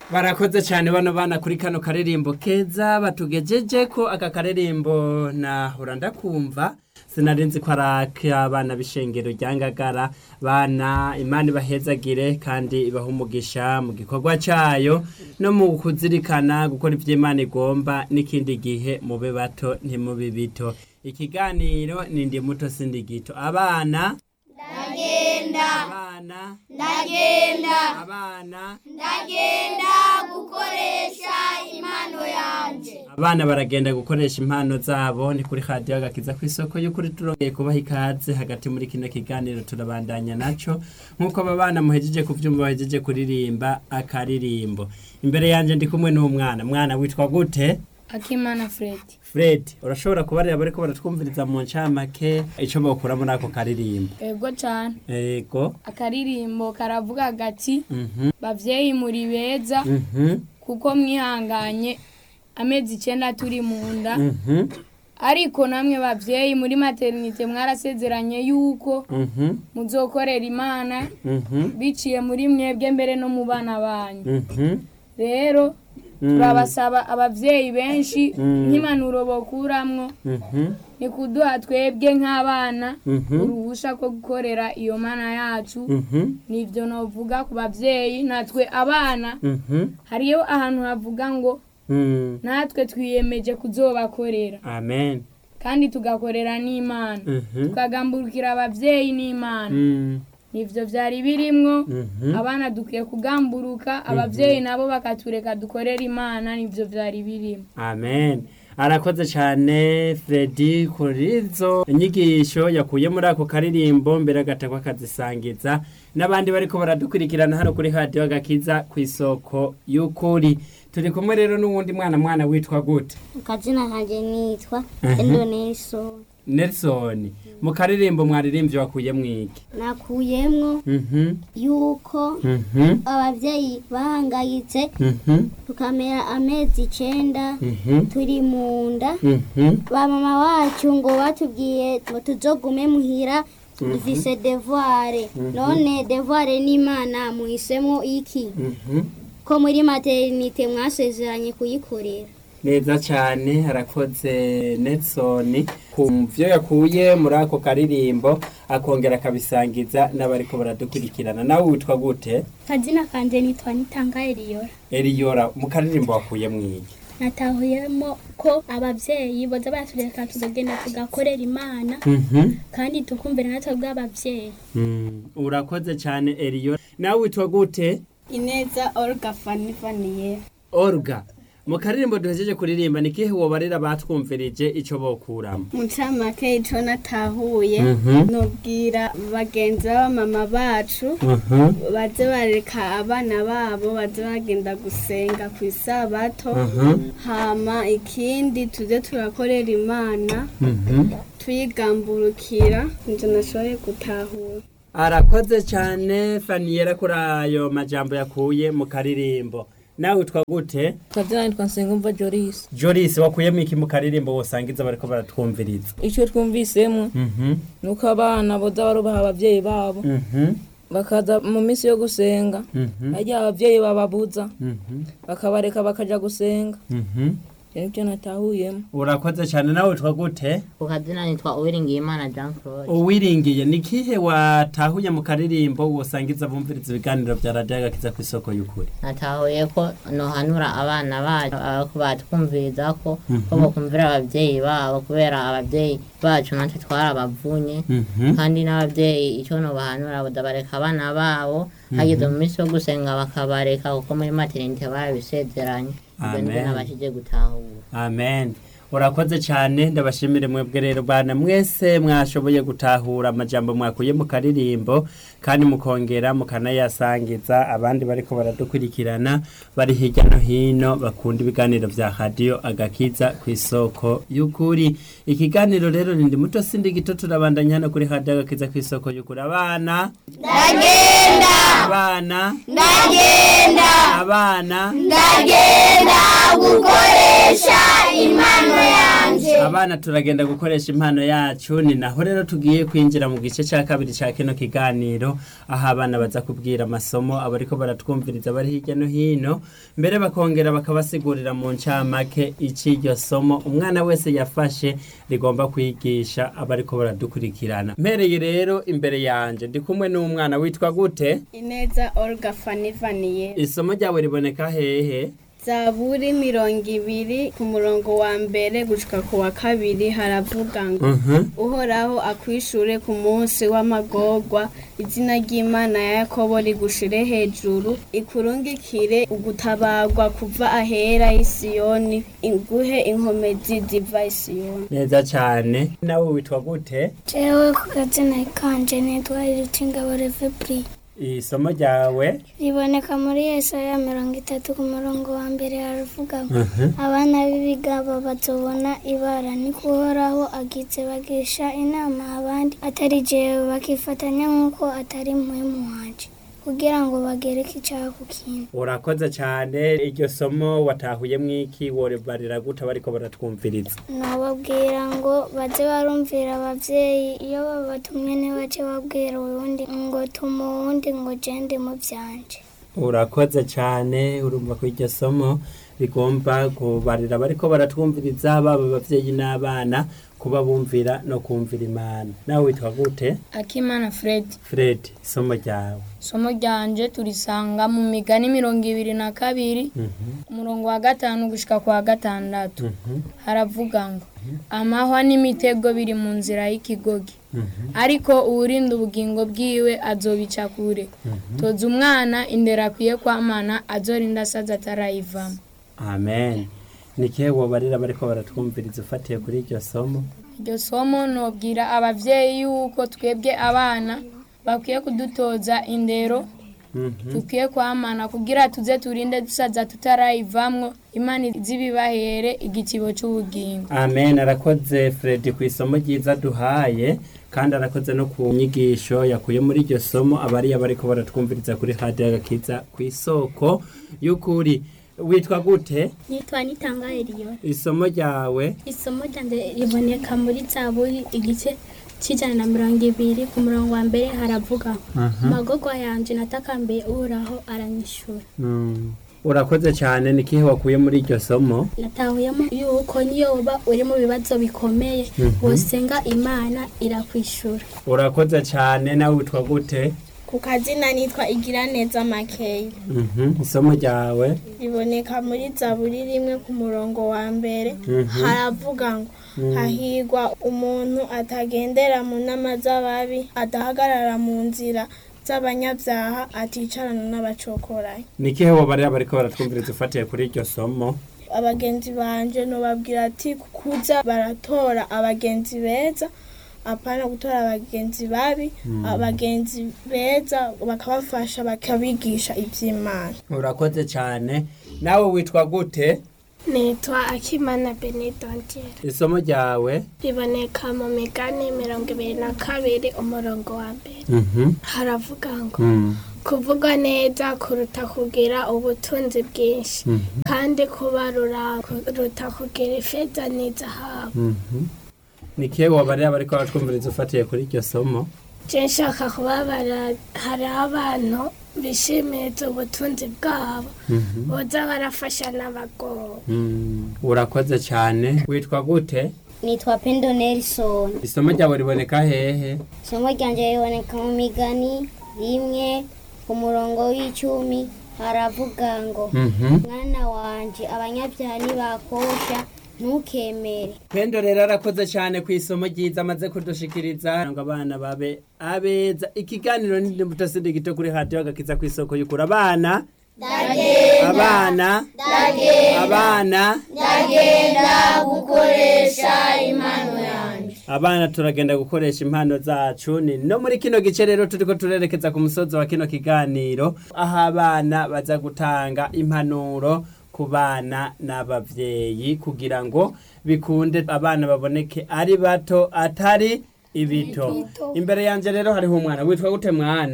barakoze cyane bano bana kuri kano karirimbo keza batugejeje ko aka karirimbo nahora ndakumva sinari nzi ko ari ak'abana b'ishengero rya ngagara bana imana ibahezagire kandi ibaha umugisha mu gikorwa cyayo no mu kuzirikana gukora ibyo imana igomba n'ikindi gihe mube bato ntimube bito ikiganiro ni ndi muto sindi gito abana ndagenda abana ndagenda abana ndagenda gukoresha impano yanjye abana baragenda gukoresha impano zabo ni kuri radiyo agakiza ku isoko y'ukuri turongeye kubaha ikaze hagati muri kino kiganiro turabandanya naco nk'uko aba bana muhejeje kuvyumva bahejeje kuririmba akaririmbo imbere yanje ndi kumwe n'umwana mwana witwa gute akimana fred fred urashobora kubarira bariko baratwumviriza mu ncamake ico bokura muri ako karirimbo ego cyane ego akaririmbo karavuga gati mhm bavyeyi muri beza mhm kuko mwihanganye amezi icenda turi mu nda mhm ariko namwe bavyeyi muri maternite mwarasezeranye yuko mhm muzokorera imana mhm biciye muri mwebwe mbere no mu bana banyu mhm rero turabasaba abavyeyi benshi Mm. nk'impanuro bokuramwo mhm ni kuduha twebwe nk'abana Mhm. uruhusha ko gukorera iyo mana yacu mhm nivyo novuga ku bavyeyi natwe abana mhm hariyo ahantu havuga ngo mhm natwe twiyemeje kuzobakorera amen kandi tugakorera n'imana mhm tukagamburukira abavyeyi n'imana mhm nivyo vyari birimwo Mhm. abana dukwiye kugamburuka abavyeyi nabo bakatureka dukorera imana nivyo vyari birimo amen arakoze cyane fredi kuri izo inyigisho yakuye muri ako karirimbo mbere agatakwa akazisangiza n'abandi bariko baradukurikirana hano kuri radiyo agakiza ku isoko y'ukuri turi kumwe rero n'uwundi mwana mwana witwa gute akazina kanjye nitwa Mhm. endoneso nelson mu karirimbo mwaririmbye wakuye mwiki nakuyemwo mhm yuko mhm abavyeyi bahangayitse mhm tukamera amezi icenda mhm turi mu nda mhm ba mama wacu ngo batubwiye ngo tuzogume muhira dufise devoire none devoire n'imana muhisemo iki mhm ko muri maternite mwasezeranye kuyikorera neza cyane arakoze Nelson ku byo yakuye muri ako karirimbo akongera akabisangiza n'abariko baradukurikirana nawe witwa gute kazina kanje nitwa nitanga eliyora eriyora mu karirimbo wakuye mwiki natahuyemo ko abavyeyi boza baratureka tuzagenda tugakorera imana kandi tukumvira natwe bw'abavyeyi urakoze cyane eriyora nawe witwa gute ineza olga fani faniye orga mu karirimbo duhejeje kuririmba ni kihe wobarira batwumvirije ico bokuramo mu ncamake ico natahuye Mhm. nobwira bagenzi b'abamama bacu baze bareka abana babo baze bagenda gusenga ku isabato hama ikindi tuze turakorera imana tuyigamburukira nje nashoboye gutahura arakoze cyane faniyera kuri ayo majambo yakuye mu karirimbo nawe witwa gute kazina nitwa nsengumva joris joris wakuyemo iki mu karirimbo wosangiza bariko baratwumviriza icyo twumvisemo Mhm, ni uko abana boza barubaha abavyeyi babo mhm, bakaza mu minsi yo gusenga mhm, harya abavyeyi bababuza mhm, bakabareka bakaja gusenga mhm. ivyo nivyo natahuyemo urakoze cyane nawe witwa gute ku kazina nitwa uwiringiyimana jean claude uwiringiye ni kihe watahuye mu karirimbo wosangiza bumviriza ibiganiro vya radiyo agakiza ku isoko y'ukuri natahuye ko nohanura abana bacu abako batwumviriza ko ko bokumvira abavyeyi babo kubera abavyeyi bacu natwe twarabavunye Mhm, kandi n'abavyeyi icyo nobahanura boda bareka abana babo hageze mu minsi yo gusenga bakabareka kuko muri materinite barabisezeranye ibyo nibyo Amen. nabashije gutahura amen urakoze cyane ndabashimire mwebwe rero bana mwese mwashoboye gutahura amajambo mwakuye mu karirimbo kandi mukongera mukanayasangiza abandi bariko baradukurikirana bari hirya no hino bakunda ibiganiro vya radiyo agakiza ku isoko y'ukuri ikiganiro rero ni ndi muto sindi gito turabandanya hano kuri radiyo agakiza ku isoko y'ukuri abana ndagenda abana ndagenda abana ndagenda gukoresha impano yanjye abana turagenda gukoresha impano yacu ni naho rero tugiye kwinjira mu gice cya kabiri cya kino kiganiro aho abana baza kubwira amasomo abariko baratwumviriza bari hirya no hino mbere bakongera bakabasigurira mu ncamake ic'iryo somo umwana wese yafashe rigomba kwigisha abariko baradukurikirana mpereye rero imbere yanje ndi kumwe n'umwana witwa gute ineza olga fanivaniye isomo ryawe riboneka hehe zaburi mirongo ibiri ku murongo wa mbere gushika ku wa kabiri haravuga ngo Mhm. uhoraho akwishure ku munsi w'amagorwa izina ry'imana ya yakobo rigushire hejuru ikurungikire ugutabarwa kuva ahera y'isiyoni iguhe inkomezi ziva isiyoni neza cyane nawe witwa gute jewe ku gazina kanje nitwa irutingabo revebri isomo ryawe riboneka muri yesaya mirongo itatu ku murongo wa mbere haravuga ngo Mhm. abana b'ibigabo bazobona ibara ni kuhoraho agize bagisha inama abandi atari jewe bakifatanya nk'uko atari muhemu wanje kugira ngo bagereke icyaha ku kindi urakoze cyane iryo somo watahuye mwiki worebarira gute bariko baratwumviriza nababwira ngo baze barumvira abavyeyi iyo babatumye ntibace babwira uwundi ngo tuma uwundi ngo jende mu vyanje urakoze cyane urumva ko iryo somo rigomba kubarira bariko baratwumviriza baba abavyeyi n'abana kuba bumvira no kumvira imana nawe witwa gute akimana fred fred isomo ryawe isomo ryanje turisanga mu migani mirongo ibiri na kabiri Mhm, umurongo wa gatanu gushika ku wa gatandatu mhm, haravuga ngo amahwa n'imitego biri mu nzira y'ikigogi mhm, ariko uwurinda ubugingo bwiwe azobica kure toza umwana indero akwiye kwamana azorinda asaza atarayivamo amen ni kihe wobarira bariko baratwumviriza ufatiye kuri iryo somo iryo somo nobwira abavyeyi yuko twebwe abana bakwiye kudutoza indero Mhm. dukwiye kwamana kugira tuze turinde dusaza tutarayivamwo imana zibibahere igitibo c'ubugingo amen arakoze fred ku isomo ryiza duhaye kandi arakoze no ku nyigisho yakuye muri iryo somo abariya bariko baratwumviriza kuri hadi agakiza ku isoko y'ukuri witwa gute nitwa nitanga eliyo isomo ryawe isomo ryanje riboneka muri zaburi igice cy'ijana na mirongo ibiri ku murongo wa mbere haravuga amagorwa yanje natakambiye uhoraho aranyishura Mm. urakoze cyane ni kihe wakuye muri iryo somo natahuyemo yuko niyo uba uri mu bibazo bikomeye wosenga imana irakwishura urakoze cyane nawe witwa gute ku kazina nitwa igiraneza makeya Mhm. isomo ryawe riboneka muri zaburi rimwe ku murongo wa mbere haravuga ngo hahigwa umuntu atagendera mu nama z'ababi adahagarara mu nzira z'abanyabyaha aticarana n'abacokorayi ni kihe wobarira bariko baratwumviriza ufatiye kuri iryo somo abagenzi banje nobabwira ati kuza baratora abagenzi beza apana gutora abagenzi babi abagenzi beza bakabafasha bakabigisha iby'imana urakoze cyane nawe witwa gute nitwa akimana benedongera isomo ryawe riboneka mu migani mirongo ibiri na kabiri umurongo wa mbere Mhm. haravuga ngo Mm. kuvuga neza kuruta kugira ubutunzi bwinshi Mhm. kandi kubarura kuruta kugira ifeza n'izahabu Mhm. ni kihe wobarira bariko baratwumviriza ufatiye kuri iryo somo je nshaka kubabara hari abantu bishimiriza ubutunzi bwabo Mhm. boza barafasha n'abagowe Mm. urakoze cyane witwa gute nitwa pendo nelson isomo ryawe riboneka hehe isomo ryanje riboneka mu migani rimwe ku murongo w'icumi haravuga ngo Mhm. mwana wanje abanyabyaha ntibakosha ntukemere pendo rero arakoze cyane ku isomo ryiza amaze kudushikiriza ngo abana babe abeza ikiganiro ni mutasindi gito kuri hadiyo agakiza ku isoko y'ukuri abana abana abana abana turagenda gukoresha impano zacu ni no muri kino gice rero turiko turerekeza ku musozi wa kino kiganiro aho abana baza gutanga impanuro ku bana n'abavyeyi kugira ngo bikunde abana baboneke ari bato atari ibito imbere yanje rero hariho umwana witwa gute mwana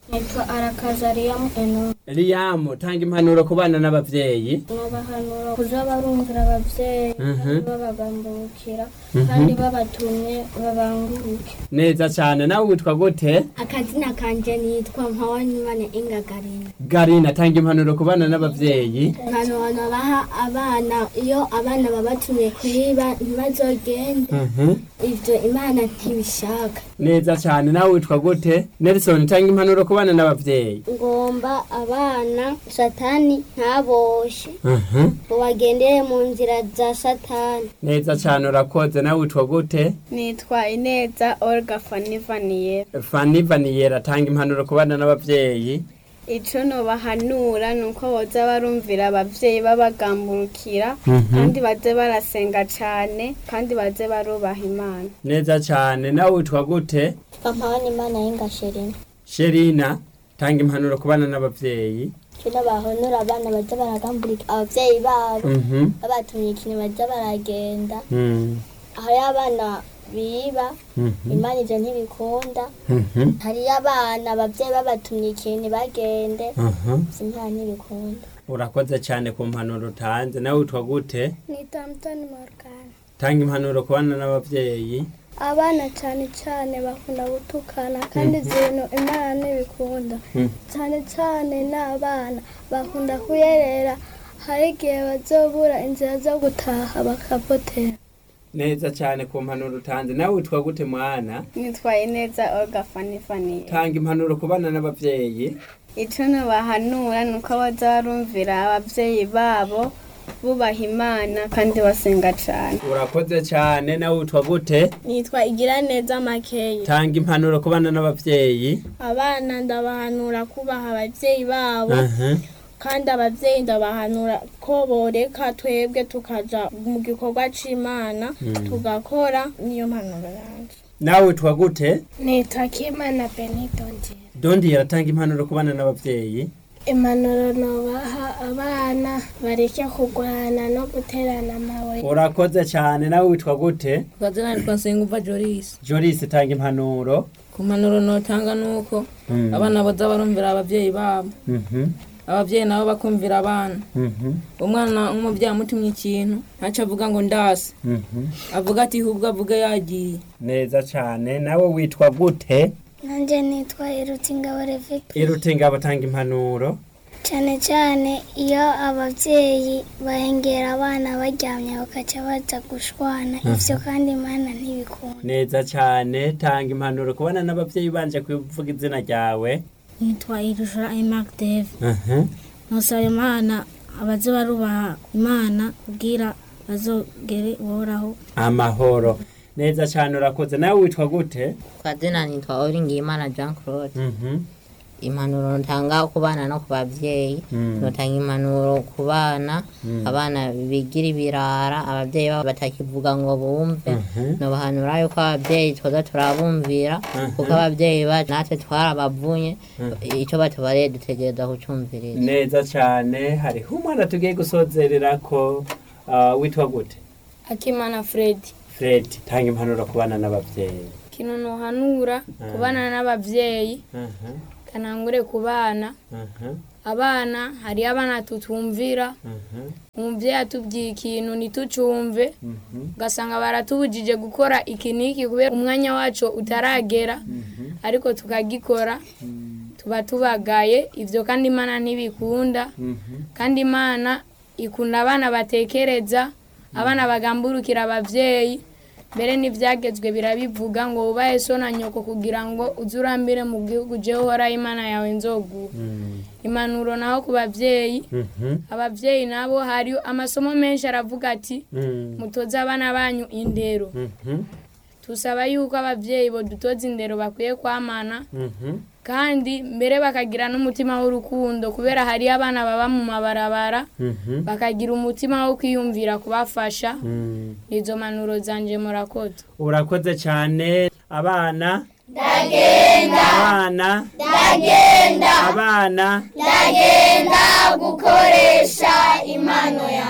nitwa arakazariyamu eno Liam tanga impanuro ku bana n'abavyeyi n'abahanura kuza barumvira abavyeyi Mhm. kandi babagambukira kandi babatumye babanguruke neza cane nawe witwa gute akazina kanje nitwa mpawanyimana ingagarina Garina tanga impanuro ku bana n'abavyeyi impanuro baha abana iyo abana babatumye kwiba ntibazogende Mhm. ivyo imana ntibishaka neza cane nawe witwa gute Nelson tanga impanuro ku bana n'abavyeyi ngomba abana satani ntaboshe Mhm. ngo bagendere mu nzira za satani neza cane urakoze nawe witwa gute nitwa ineza olga fanivaniye Fanny Vaniyera tanga impanuro ku bana n'abavyeyi ico nobahanura ni uko boza barumvira abavyeyi babagamburukira Mhm. kandi baze barasenga cane kandi baze barubaha imana neza cane nawe witwa gute mpawanyimana y'ingasherina Sherina tanga impanuro ku bana n'abavyeyi kino bahonura abana baza baragambulika abavyeyi babo Mhm. babatumye ikintu baza baragenda Mm. hariyo abana biba Mhm. imana ivyo ntibikunda Mhm. hariyo abana abavyeyi babatumye ikintu bagende Aha. imana ntibikunda urakoze cyane ku mpanuro utanze nawe witwa gute nitwa mutoni morgana tanga impanuro ku bana n'abavyeyi abana cyane cyane bakunda gutukana kandi ibintu imana ntibikunda Mm. cyane cyane n'abana bakunda kuyerera hari igihe bazobura inzira zo gutaha bakapotera neza cyane ku mpanuro utanze nawe witwa gute mwana nitwa ineza olga fanivaniye tanga impanuro ku bana n'abavyeyi ico nobahanura ni uko boza barumvira abavyeyi babo bubaha imana kandi basenga cane urakoze cyane nawe witwa gute nitwa igira neza makeyi tanga impanuro ku bana n'abavyeyi abana ndabahanura kubaha abavyeyi babo Aha. kandi abavyeyi ndabahanura ko boreka twebwe tukaja mu gikorwa c'imana tugakora niyo mpanuro yanje nawe witwa gute nitwa kimana benidonje dondi yaratanga impanuro ku bana n'abavyeyi impanuro nobaha abana bareke kurwana no guterana amabuye urakoze cyane nawe witwa gute ukazina nitwa nsengumva joris joris tanga impanuro ku mpanuro notanga nuko Mm. abana boza barumvira abavyeyi babo Mhm. abavyeyi nabo bakumvira abana Mhm. umwana umuvyeyi amutumye ikintu ntaco avuga ngo ndase Mhm. avuga ati hubwo avuge yagiye neza cyane nawe witwa gute nanjye nitwa irutingabo reveka irutinga batanga impanuro cyane cyane iyo ababyeyi bahengera abana baryamye bakaca baza gushwana ivyo kandi imana ntibikunda neza cyane tanga impanuro ku bana n'abavyeyi banje kuvuga izina ryawe nitwa irushura imark dave Aha. ntusaba imana abaze barubaha imana kubwira bazogere uhoraho amahoro neza cyane urakoze nawe witwa gute kazina nitwa Uwingiyimana Jean Claude Mhm. impanuro ntanga ku bana no ku babyeyi Mm. notanga impanuro ku bana abana bigira ibirara ababyeyi babo batakivuga ngo bumve Mhm. nobahanura yuko ababyeyi twoza turabumvira kuko ababyeyi bacu natwe twarabavunye icyo batubariye dutegereza kucumviriza neza cyane hariho umwana tugiye gusozerera ko ah, witwa gute akimana fredi fred tanga impanuro ku bana n'abavyeyi kino nohanura ku bana n'abavyeyi Aha. kanangure ku bana Aha. abana hariyo abana tutumvira Aha. umuvyeyi atubwiye ikintu ntitucumve Mhm. ugasanga baratubujije gukora iki n'iki kubera umwanya wacu utaragera ariko tukagikora tuba tubagaye ivyo kandi imana ntibikunda Mhm. kandi imana ikunda abana batekereza abana bagamburukira abavyeyi mbere n'ivyagezwe birabivuga ngo wubahe so na nyoko kugira ngo uze urambire mu gihugu jewe uhoraho imana yawe nzoguha Mm. impanuro naho ku bavyeyi Mhm. abavyeyi nabo hari amasomo menshi aravuga ati Mm. mutoze abana banyu indero Mhm. tusaba yuko abavyeyi bodutoza indero bakwiye kwamana Mhm. kandi mbere bakagira n'umutima w'urukundo kubera hariyo abana baba mu mabarabara Mhm. bakagira umutima wo kwiyumvira kubafasha Mm. izo manuro zanje murakoze urakoze cyane abana ndagenda abana ndagenda abana ndagenda gukoresha impano yanjye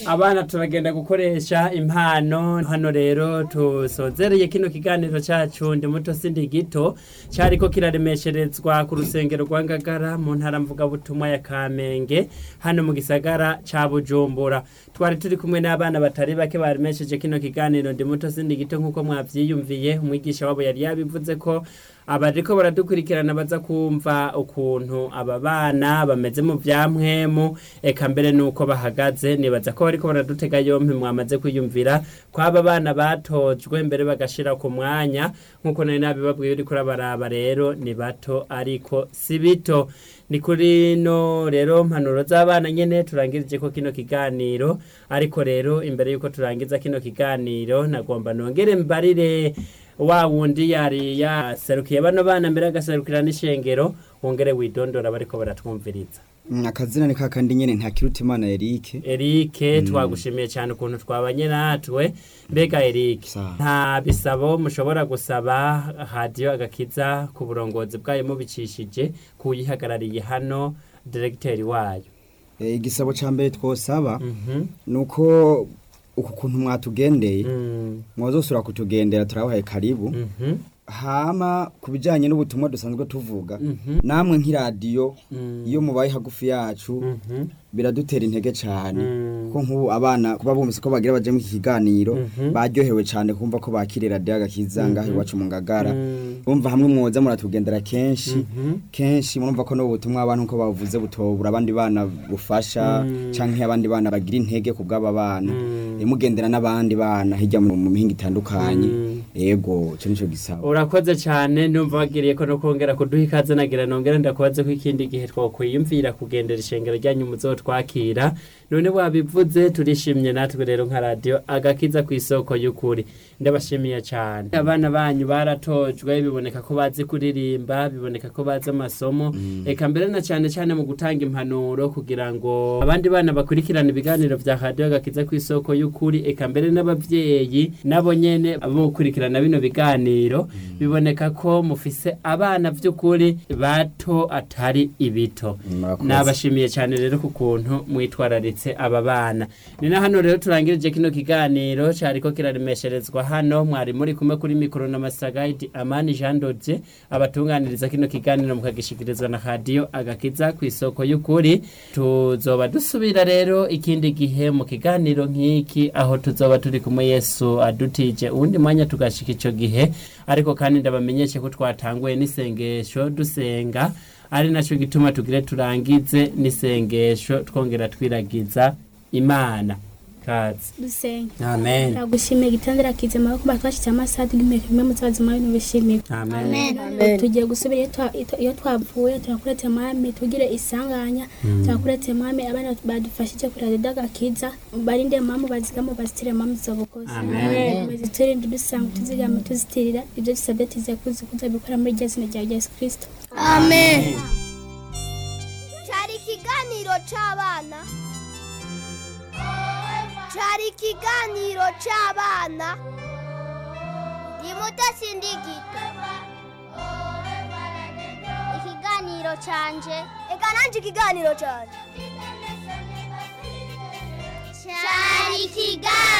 abana turagenda gukoresha impano hano rero tusozereye kino kiganiro cyacu ndi muto sindi gito cyariko kiraremesherezwa ku rusengero rwa ngagara mu ntara mvugabutumwa ya kamenge hano mu gisagara ca bujumbura twari turi kumwe n'abana batari bake baremesheje kino kiganiro ndi muto sindi gito nk'uko mwavyiyumviye umwigisha wabo yari yabivuze ko abariko baradukurikirana baza kumva ukuntu aba bana bameze mu vyamwemu eka mbere nuko bahagaze nibaza ko bariko baradutega yompi mwamaze kwiyumvira ko aba bana batojwe mbere bagashira ku mwanya nk'uko nari nabibabwiye uriko urabaraba rero ni bato ariko si bito ni kuri no rero mpanuro z'abana nyene turangirije ko kino kiganiro ariko rero imbere yuko turangiza kino kiganiro nagomba nongere mbarire wa wundi yari yaserukiye bano bana mbere agaserukira n'ishengero wongere widondora bariko baratwumviriza Mm, akazina ni kakandi nyene ntakiruta imana Eric Eric twagushimiye cyane ukuntu twabanye natwe mbega Eric Sawa. nta bisabo mushobora gusaba radio agakiza ku burongozi bwayo mubicishije kuyihagarariye hano directeur wayo Eh, igisabo ca mbere twosaba mhm nuko uku kuntu mwatugendeye mm mwazosura kutugendera turabahaye karibu mhm hama ku bijanye n'ubutumwa dusanzwe tuvuga mhm namwe nk'iradiyo Mm. iyo mubaye hagufi yacu mhm biradutera intege cyane Mm. kuko nk'ubu abana kuba bumvise ko bagira baje mu iki kiganiro Mhm. baryohewe cyane kumva ko bakiriye radiyo agakiza ngaho iwacu mu ngagara Mm. bumva hamwe mwoza muratugendera kenshi Mhm. kenshi murumva ko n'ubutumwa abantu uko bavuze butobura abandi bana bufasha Mm. canke abandi bana bagira intege ku bw'aba bana Mm. Eh, mugendera n'abandi bana hirya mu mu mihinga itandukanye Mm. yego ico nico gisaba urakoze cyane numva wagiriye ko no kongera kuduha ikaze nagira nongere ndakubaze ko ikindi gihe twakwiyumvira kugendera ishengero ryanyu muzotwakira none wabivuze turishimye natwe rero nka radio agakiza ku isoko y'ukuri ndabashimiye cyane abana banyu baratojwe biboneka ko bazi kuririmba biboneka ko bazi amasomo eka mbere na cyane cyane mu gutanga impanuro kugira ngo abandi bana bakurikirana ibiganiro vya radio agakiza ku isoko y'ukuri eka mbere n'abavyeyi nabo nyene abo gukurikirana bino biganiro biboneka ko mufise abana vy'ukuri bato atari ibito Murakoze. nabashimiye cyane rero ku kuntu mwitwararitse aba bana ni na hano rero turangirije kino kiganiro cyariko kiraremesherezwa hano mwari muri kumwe kuri mikoro na masagaidi amani jean dodie abatunganiriza kino kiganiro mukagishikirizwa na radio agakiza ku isoko y'ukuri tuzoba dusubira rero ikindi gihe mu kiganiro nk'iki aho tuzoba turi kumwe yesu adutije uwundi mwanya tugashika ico gihe ariko kandi ndabamenyeshe ko twatanguye n'isengesho dusenga ari nacyo gituma tugire turangize n'isengesho twongera twiragiza imana kazi dusenge amen ndagushimiye gitandira kize amaboko batwashyize amasaha tugimeka bimwe mu buzima bintu bishimiye amen tugiye gusubira iyo twa- iyo- iyo twavuye turakuretse mwami tugire isanganya turakuretse mwami abana badufashije kuri radiyo agakiza barinde mamu bazigamo bazitire mamu zobukoze Amen. turinde dusanga tuzigama tuzitirira ibyo dusabye tuziye kuzi kuzabikora muri rya zina rya yesu kirisito cyari ikiganiro cy'abana cyari ikiganiro cy'abana ni mudasindigito ikiganiro cyanje reka nanjye ikiganiro cyanje cyari ikiganiro